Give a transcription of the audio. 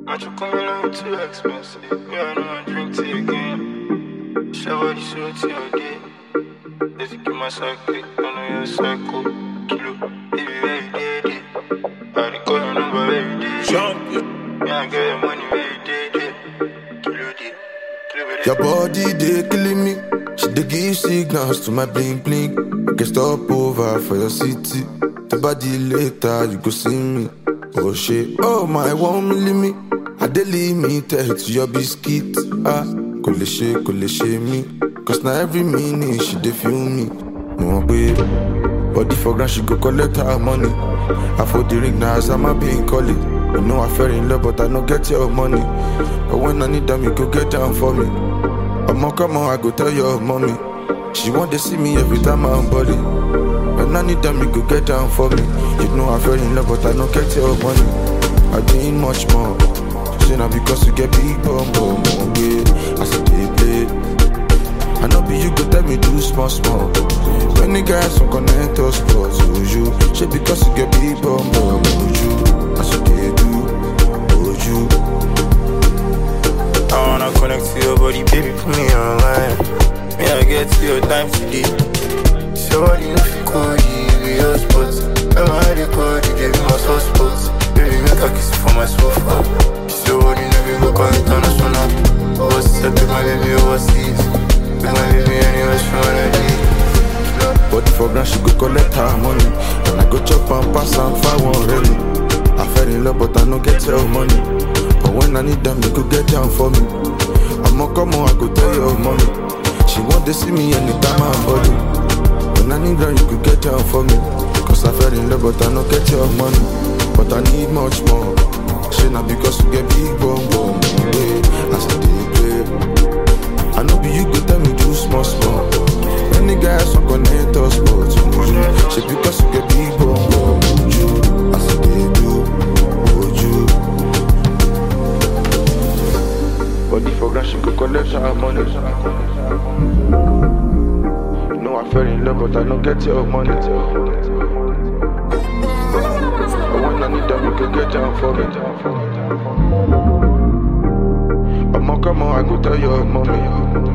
Not you coming on too expensive. Me, I know I drink tea again. Shower the show to your day. Let's get my cycle. I know you're a psycho. Kilo, baby, every day, day. I dey call your number every day. Champion. Yeah, I get your money every day, day. Kilo, day. Kilo, day. Your body they killing me. She dey give signals to my bling bling. I can stop over for your city. The body later you go see me. Oh shit, oh my one milli me. I dey limited to your biscuit. Ah, kò lè ṣe kò lè ṣe mí. Cause na every minute she dey feel me. Mo mọ̀ pé body for ground she go collect her money. I for the ring now as I'm a being call it. You know I fell in love but I no get your money. But when I need them you go get down for me. Omo, come on, I go tell your mommy. She want to see me every time I'm body. When I need them, you go get down for me. You know I fell in love, but I don't get your money. I need much more. Say now because you get big bum bum bum, yeah. I said they play. I know be you go tell me do small small. When the guys some connect us close, oh you. Say because you get big bum bum, oh you. I said they do, oh you. I wanna connect to your body, baby, put me online. Me, I get to your time today. So what you know, call you, be your spot. I'm a hard call you, give me my soft spots. Baby, make a kiss for my sofa. So what you know, we go call international. Overseas, take my baby overseas. Take my baby anywhere she wanna be. Body for ground, she go collect her money. And I go chop and pass and find one really. I fell in love, but I no get your money. But when I need them, you go get down for me. I'ma come on, I go tell your mommy. She want to see me anytime I'm body. When I need them, you go get down for me. Cause I fell in love, but I no get your money. But I need much more. Shit, not because you get big bum bum. Yeah, I said they play. I know be you go tell me do small small. Any guys who connect us but you She because you get big bum bum you I said they do would you Body for grand she go collect her money You know I fell in love but I don't get your money But when I need them you can get down for me I'ma come on I go tell your mommy